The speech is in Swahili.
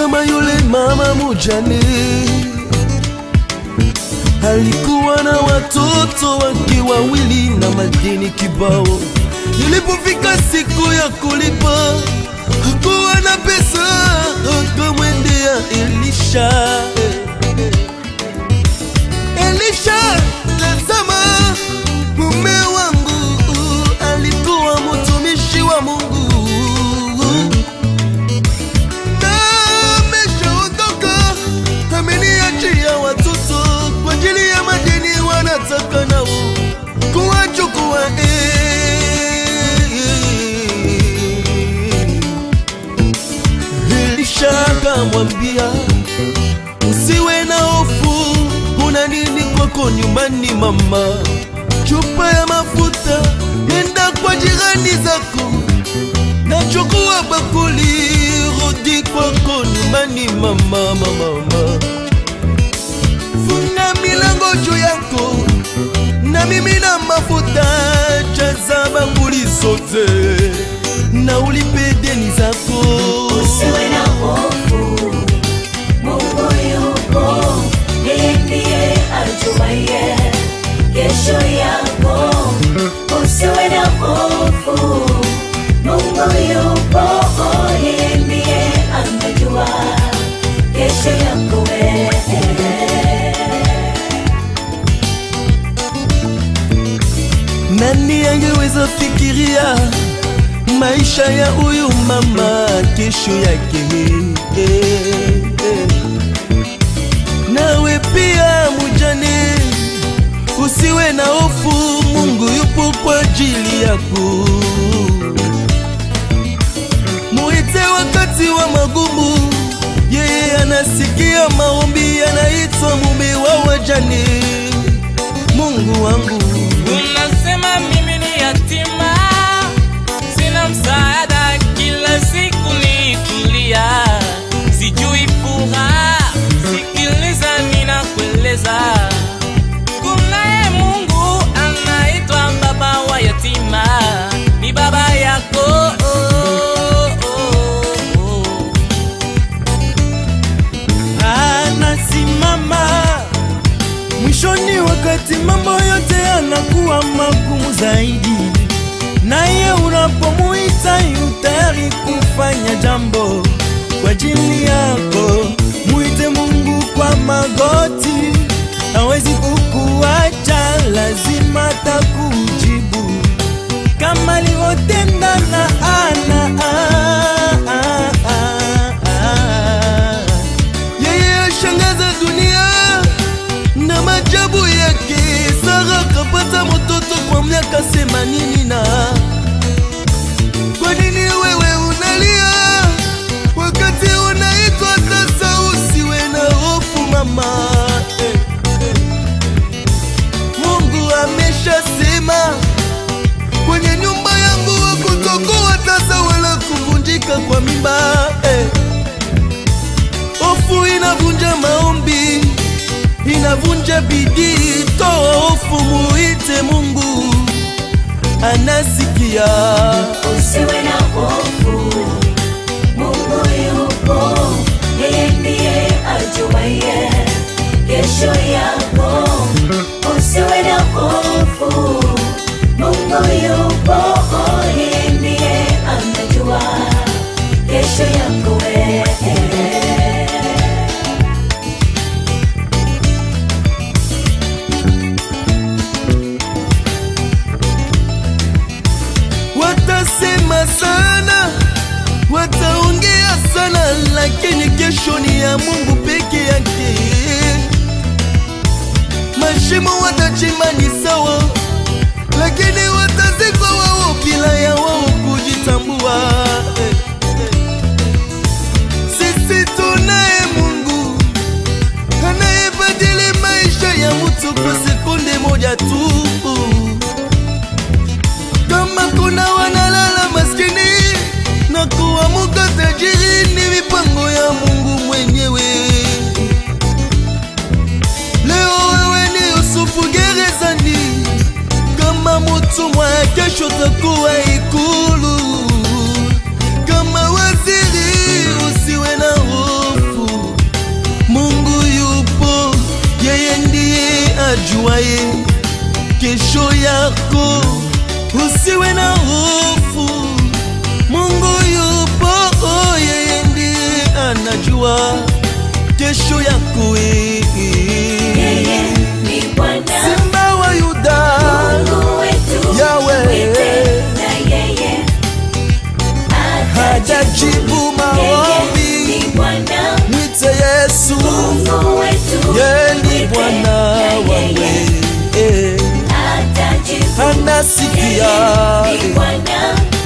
Tazama yule mama mujane alikuwa na watoto wake wawili na madeni kibao. Ilipofika siku ya kulipa, hakuwa na pesa, akamwendea Elisha. Elisha, tazama, mume wangu alikuwa mtumishi wa Mungu na ameshaondoka, ameniachia watoto kwa ajili ya madeni, wanataka nao kuwachukua. Elisha akamwambia, usiwe na hofu, una nini kwako nyumbani mama? Chupa ya mafuta, nenda kwa jirani zako nachukua bakuli, rudi kwako nyumbani mama, mama, mama. Funga milango juu yako na mimi na mafuta, jaza bakuli zote na ulipe deni zako. Usiwe na hofu, Mungu yupo, yeye ndiye ajuaye kesho yako. Usiwe na hofu, Mungu yupo, yeye ndiye anajua kesho yako wewe. Nani angeweza fikiria maisha ya huyu mama kesho yake? Eh, eh. Nawe pia mujane, usiwe na hofu, Mungu yupo kwa ajili yako. Muite wakati wa magumu, yeye anasikia maombi, anaitwa mume wa wajane. Mungu wangu Unasema mimi ni yatima, sina msaada, kila siku ni kulia, sijui furaha. Sikiliza, ninakueleza, kunaye Mungu anaitwa baba wa yatima, ni baba yako. Oh, oh, oh. anasimama mwishoni, wakati mambo yote yanakuwa magumu zaidi, naye unapomuita yu tayari kufanya jambo kwa ajili yako. Muite Mungu kwa magoti, hawezi kukuacha, lazima takujibu kama alivyotenda na Ana. Ah, ah, ah, ah. Yeye ashangaza dunia na majabu yake. Sara kapata mtoto kwa miaka themanini na kwa nini wewe unalia wakati unaitwa sasa? Usiwe na hofu mama, eh, eh. Mungu ameshasema kwenye nyumba yangu hakutokuwa tasa wala kuvunjika kwa mimba eh. Hofu inavunja maombi, inavunja bidii. Toa hofu, muite Mungu, anasikia. Usiwe na hofu, Mungu yupo, yeye ndiye ajuaye kesho yako. Usiwe na hofu, Mungu yupo, yeye ndiye anajua kesho yako wewe. Watasema sana, wataongea sana, lakini kesho ni ya Mungu peke yake. Mashimo watachimba ni sawa, lakini watazikwa wao bila ya wao kujitambua. Eh, eh. Sisi tunaye Mungu anayebadili maisha ya mtu kwa sekunde moja tu. Kama kuna wanalala maskini na kuamuka tajiri, ni mipango ya Mungu mwenyewe. Leo wewe ni Yusufu gerezani, kama mtumwa, kesho takuwa ikulu. Kama waziri, usiwe na hofu usiwe na hofu mungu yupo yeye ndiye anajua kesho yako eh. Yeye ni Bwana simba wa yuda Mungu wetu, Yahweh. mwite na yeye hajajibu Yeye maombi ni Bwana mwite yesu Mungu wetu, ye ni mwite bwana na wangu yeye eh. atajibu. anasikia Yeye ni eh. Bwana